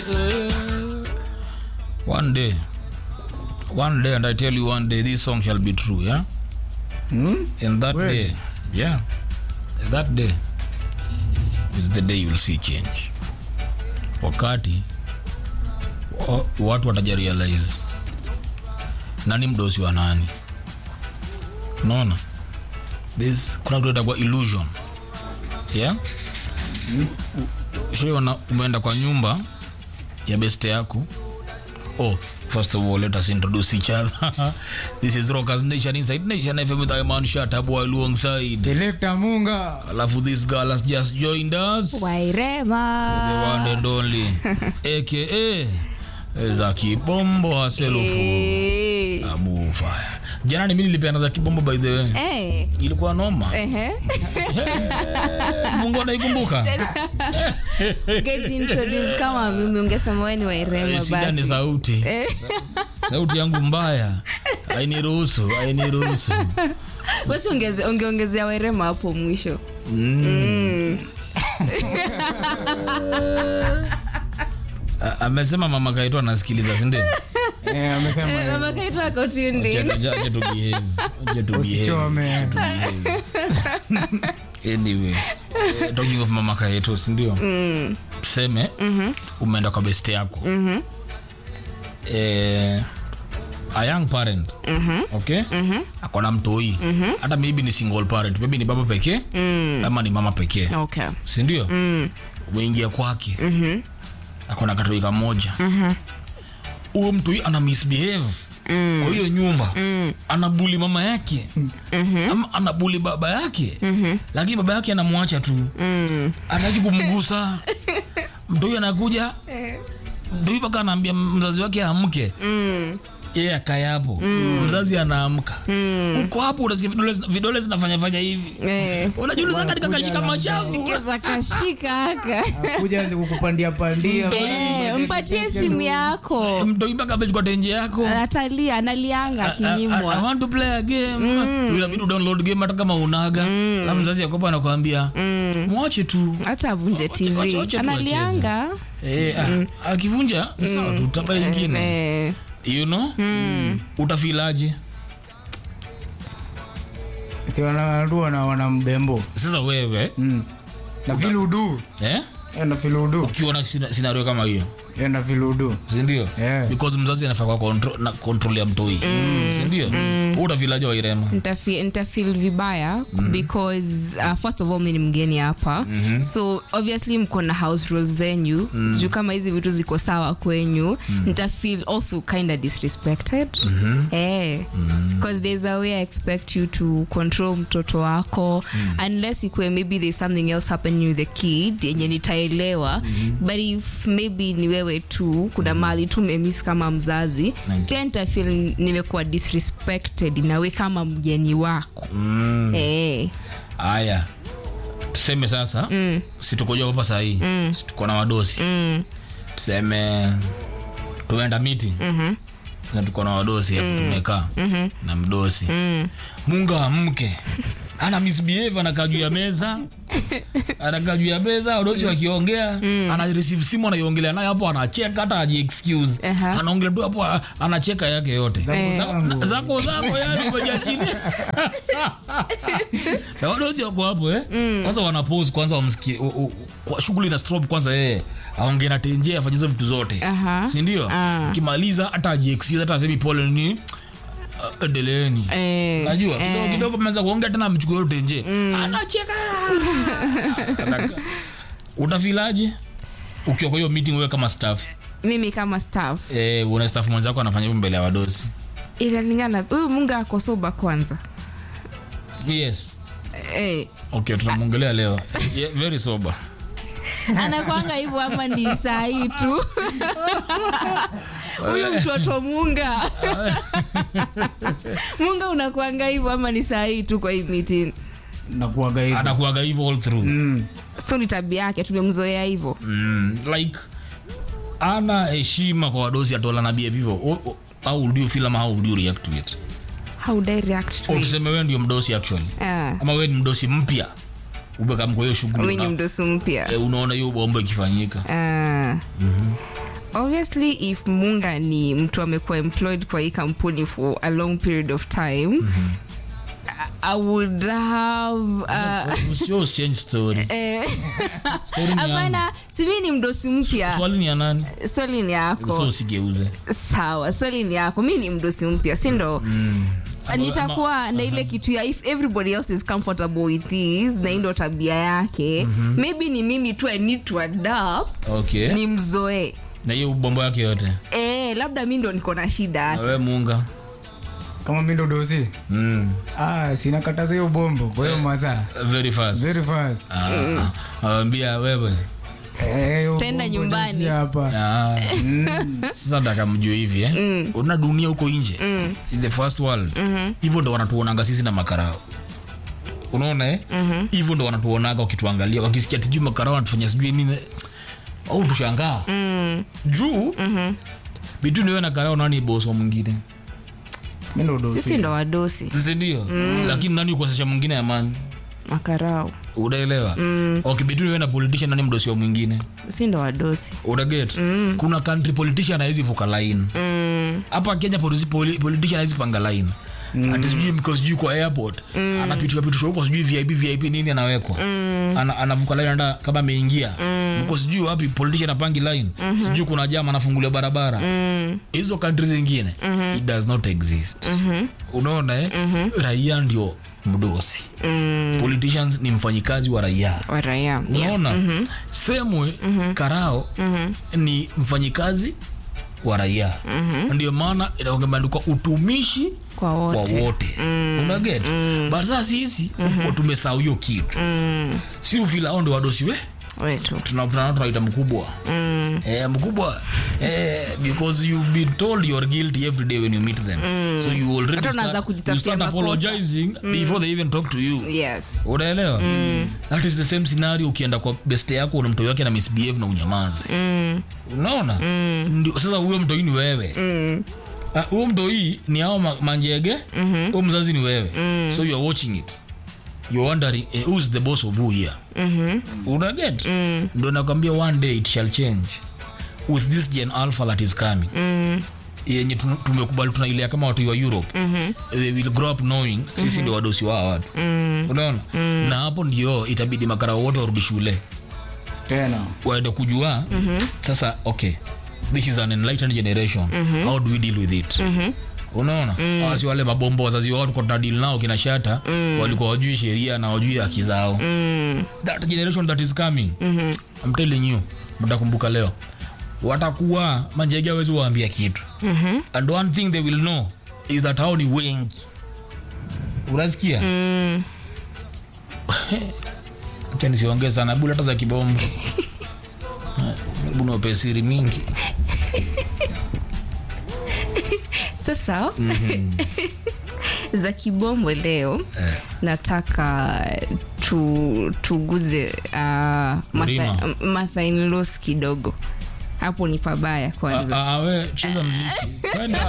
one day one day and i tell you one day this song shall be true yeah Hmm? and that Kweli? day yeah that day is the day you'll see change wakati wa- watu watajarealize nani mdosi wa nani unaona this kuna kitu itakuwa illusion yeah shaiona umeenda kwa nyumba ya beste yako oh first of all let us introduce each other this is rockers nation inside nation fm with iman shatabu alongside Selector Munga. alafu this girl has just joined us the wairema one and only aka za kibombo haselufu Eh. abu fire jana ni mimi nilipeana za kibombo by the way Eh, ilikuwa noma ehe. mungu anaikumbuka Get introduced kama mimi ungesema wewe ni wairema shida ni basi sauti Eh, sauti yangu mbaya ainiruhusu ainiruhusu basi ongeze- ungeongezea wairema hapo mwisho A- amesema mama kaitwa anasikiliza sindio Eh, amesema hivyo. mama kaitwa kotindi Usichome. anyway eh, talking of mama kaitwa sindio tuseme umeenda kwa best yako eh, a young parent okay akona mtoi hata maybe ni single parent maybe ni baba pekee ama ni mama pekee okay sindio umeingia kwake akona katoi kamoja huyo mtu ana misbehave kwa hiyo nyumba anabuli mama yake ama anabuli baba yake lakini baba yake anamwacha tu ataki kumgusa mtoi anakuja mtoi mpaka anaambia mzazi wake amke yeye akae hapo mzazi anaamka uko hapo unasikia vidole zina- vidole zinafanyafanya hivi Eh. unajiuliza katika kashika mashavu keza kashika haka Kuja anze kukupandia pandia. Eh, mpatie simu yako mtoi mpaka amechukua tenje yako atalia analianga I- I- I akinyimwa want to play a game inabidi udownload game hata kama unaga la mzazi yakopa anakwambia mwache tu hata avunje wacha tv tu analianga Eh, ah, akivunja ni sawa tu tapa ingine Eh, you know utafilaje Si wanarua na wana mdembo. sasa wewe Mm. Na viludu. eh? Eh, na viludu. ukiona sina- scenario kama hiyo Eh, na viludu. sindio Yeah. because mzazi anafaa kwa control, na control ya mtoi sindio mm. utafilaje wairema nitafi- nitafeel vibaya because uh, first of all mi ni mgeni hapa so obviously mko na house rules zenyu sijuu kama hizi vitu ziko sawa kwenyu nitafeel also kind of disrespected eh, because there's a way i expect you to control mtoto wako unless ikue maybe there's something else happening with the kid yenye nitaelewa but if maybe ni wewe tu kuna mali tu memis kama mzazi Okay. pia nitafeel nimekuwa disrespected nawe kama mgeni wako mm. eh. haya tuseme sasa mm. situkoja hapa sahii mm. tuko na wadosi mm. tuseme tumeenda meeting mm-hmm. na tuko na wadosi hapo tumekaa mm-hmm. na mdosi mm. munga amke ana misbehave anakaa juu ya meza anakaa juu ya meza wadosi wakiongea ana receive simu anaiongelea nayo hapo anacheka hata aji excuse Aha. anaongelea tu hapo a- anacheka yake yote Zangu Za- zangu. zako zako yani umeja chini na wadosi wako hapo eh kwanza wanapose kwanza wamsikie u- u- kwa shughuli na stop kwanza yeye aongee na tenje afanyize vitu zote Aha. sindio Ah. ukimaliza hata ajiexcuse hata asemi pole ni uh, endeleeni Eh, najua eh. kidogo kidogo mmeanza kuongea tena amchukua hiyo tenje anacheka Anaka- utafilaje ukiwa kwa hiyo meeting wewe kama staff mimi kama staff eh, una staff mwenzako anafanya hivyo mbele ya wadosi inalingana huyu munga ako soba kwanza yes eh, okay tunamwongelea leo yeah, very sober anakwanga hivyo ama ni saa hii tu huyu mtoto munga munga unakwanga hivyo ama ni saa hii tu kwa hii meeting Nakuaga hivyo. anakuaga hivyo all through Mm. so ni tabia yake tumemzoea hivyo mm, like ana heshima kwa wadosi atola na behave hivyo O- o- how would you feel ama how would you react to it how would I react to Au it? tuseme wewe ndio mdosi actually Ah, ama wewe ni mdosi mpya ubekam kwa hiyo shughuli wewe ni una- mdosi mpya eh, unaona hiyo bombo ikifanyika Ah. obviously if munga ni mtu amekuwa employed kwa hii kampuni for a long period of time I would have uh, Usio usichange story. eh, Story ni yangu. hapana sivi ni mdosi mpya Swali ni ya nani? swali ni yako So usigeuze. sawa swali ni yako mi ni mdosi mpya si ndo Ama- nitakuwa na ile kitu ya if everybody else is comfortable with this na hii ndo tabia yake maybe ni mimi tu i need to adapt Okay. ni mzoe Na hiyo bombo yake yote. eh, labda mi ndo niko na shida Na hata wewe Munga. kama mi ndo dosi Mm. ah, sinakataza hiyo bombo kwa hiyo masaa Very fast. very fast Ah, awambia wewe Eh, hiyo Tenda bombo nyumbani. dosi hapa Ah. sasa nataka mjue hivi eh? una dunia huko nje in the first world hivyo ndo wanatuonanga sisi na makarao unaona eh? hivyo ndo wanatuonaga wakituangalia wakisikia tijui makarao wanatufanya sijui nini au tushangaa juu between wewe na karao nani boss wa mwingine mi ndo dosi sisi ndo wadosi sisi ndio lakini nani ukosesha mwingine amani makarau unaelewa okay between wewe na politician nani mdosi wa mwingine si ndo wadosi unaget kuna country politician hawezi vuka line hapa kenya polisi- poli- politician hawezi panga line ati sijui mko sijui kwa airport anapitishwa pitishwa huko sijui vip vip nini anawekwa Ana, anavuka line anda kama ameingia mko sijui wapi politician apangi line sijui kuna jama anafungulia barabara hizo country zingine it does not exist unaona eh? raia ndio mdosi politicians ni mfanyikazi wa raia waraia unaona semwe karao ni mfanyikazi wa raia ndio maana inaongemeandikwa utumishi kwa wa wote wote unaget but saa sisi mm tumesahau hiyo kitu si ufilao ndo wadosi we wetu Tuna- tuna- tunaita mkubwa eh, mkubwa eh, because you've been told you're guilty every day when you meet them so you already Hata unaanza start, you kujitafutia start makosa. apologizing before they even talk to you yes unaelewa that is the same scenario ukienda kwa best yako na mtoi wake na misbehave na unyamaze unaona ndio sasa huyo mtoi ni wewe Ah, huyo mtoi ni hao ma- manjege huyo mzazi ni wewe so you are watching it you're wondering eh, who's the boss of who here unaget ndio nakwambia one day it shall change with this gen alpha that is coming yenye tu- tumekubali tunailea kama watu wa europe they will grow up knowing sisi ndio wadosi wa hawa watu unaona na hapo ndio itabidi makara wote warudi shule tena waende kujua sasa okay this is an enlightened generation how do we deal with it unaona wasi wale mabombo wazazi wao tuko tunadili nao kina shata walikuwa wajui sheria na wajui haki zao that generation that is coming I'm telling you mtakumbuka leo watakuwa manjege awezi waambia kitu and one thing they will know is that hao ni wengi unasikia acha nisiongee sana bula hata za kibombo buna upesiri mingi sasa za kibombo leo nataka tu, tuguze uh, Mlima. mathainlos kidogo hapo ni pabaya kwanza Ah, ah, we cheza mziki kwenda